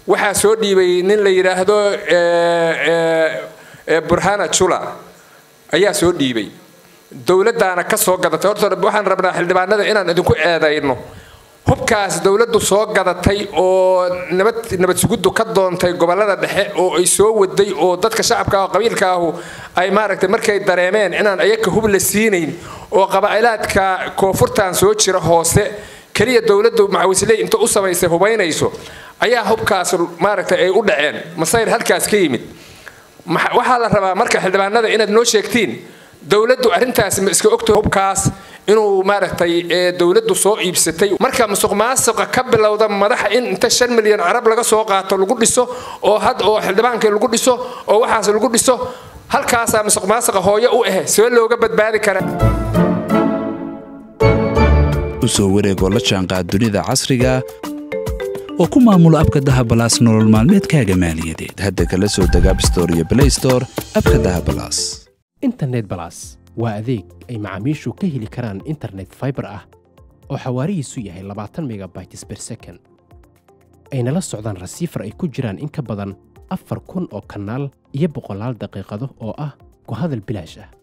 waxaa soo dhiibay nin la yidhaahdo burhana jula ayaa soo dhiibay dowladdaana ka soo gadatay horta waxaan rabnaa xildhibaanada inaan idinku eedayno hubkaas dowladdu soo gadatay oo nabad nabad suguddu ka doontay gobollada dhexe oo ay soo waday oo dadka shacabka ah oo qabiilka ahu ay maaragtay markay dareemeen inaan ayaka hub la siinayn oo qabaa'ilaadka koonfurtan soo jira hoose keliya dowladdu macawisley inta u samaysay hubaynayso ayaa hubkaas maaragtay ay u dhaceen masayr halkaas ka yimid waxaa la rabaa marka xildhibaanada inaad noo sheegtiin dowladdu arrintaas ma iska ogtahay hubkaas inuu maaragtay dowladdu soo iibsatay marka musuq maasuqa ka bilowda madaxa in inta shan milyan carab laga soo qaato lagu dhiso oo had oo xildhibaankii lagu dhiso oo waxaas lagu dhiso halkaasaa musuq maasuqa hooyo u ah see looga badbaadi karaa u soo wareegoo la jaanqaad dunida casriga oo ku maamulo abka dahabalaas nolol maalmeedkaaga maaliyadeed hadda kala soo deg abstore iyo blaystore abka dahabalaas internet balas waa adeeg ay macaamiishu ka heli karaan internet faibar ah oo xawaarihiisu yahay labaatan megabytes ber second ayna la socdaan rasiifar ay ku jiraan in ka badan afar kun oo kanaal iyo boqolaal daqiiqado oo ah ku hadal bilaash ah